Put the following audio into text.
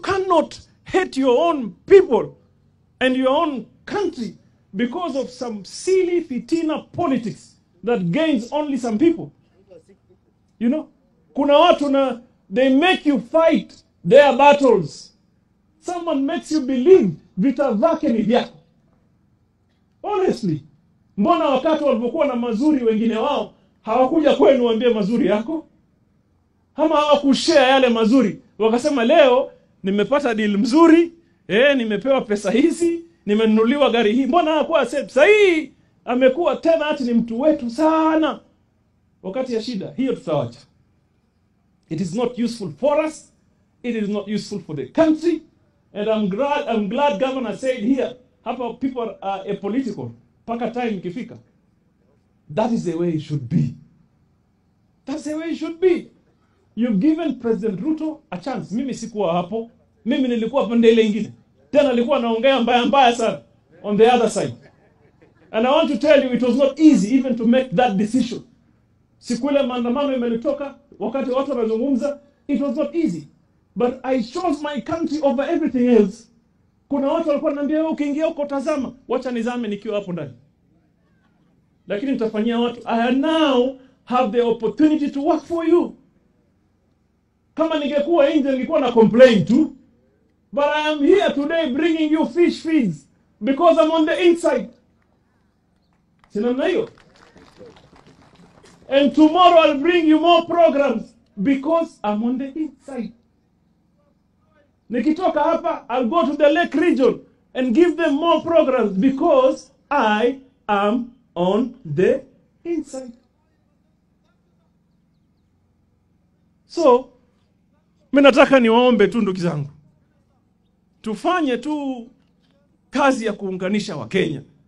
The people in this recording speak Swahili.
cannot hate your own people and your own country because of some silly fitina politics that gains only some people. You know, kuna watu na they make you fight their battles. Someone makes you believe vita vyake ni vyako. Honestly, mbona wakati walipokuwa na mazuri wengine wao hawakuja kwenu waambie mazuri yako, ama hawakushare yale mazuri, wakasema leo nimepata deal mzuri eh, nimepewa pesa hizi, nimenunuliwa gari hii. Mbona hakuwa sasa hii amekuwa tena ati ni mtu wetu sana wakati ya shida hiyo, tutawacha. It is not useful for us. It is not useful for the country. And I'm glad, I'm glad governor said here, hapa people are apolitical. Paka time ikifika. That is the way it should be. That's the way it should be. You've given President Ruto a chance. Mimi sikuwa hapo. Mimi nilikuwa pande ile ingine. Tena alikuwa anaongea mbaya mbaya sana on the other side. And I want to tell you it was not easy even to make that decision. Siku ile maandamano imelitoka wakati watu wanazungumza, it was not easy. But I chose my country over everything else. Kuna watu walikuwa wananiambia wewe ukiingia huko tazama, wacha nizame nikiwa hapo ndani. Lakini nitafanyia watu I now have the opportunity to work for you. Kama ningekuwa nje ningekuwa na complain tu. But I am here today bringing you fish feeds because I'm on the inside. Si namna hiyo? And tomorrow I'll bring you more programs because I'm on the inside. Nikitoka hapa, I'll go to the Lake region and give them more programs because I am on the inside. So, mi nataka niwaombe tu ndugu zangu, tufanye tu kazi ya kuunganisha Wakenya.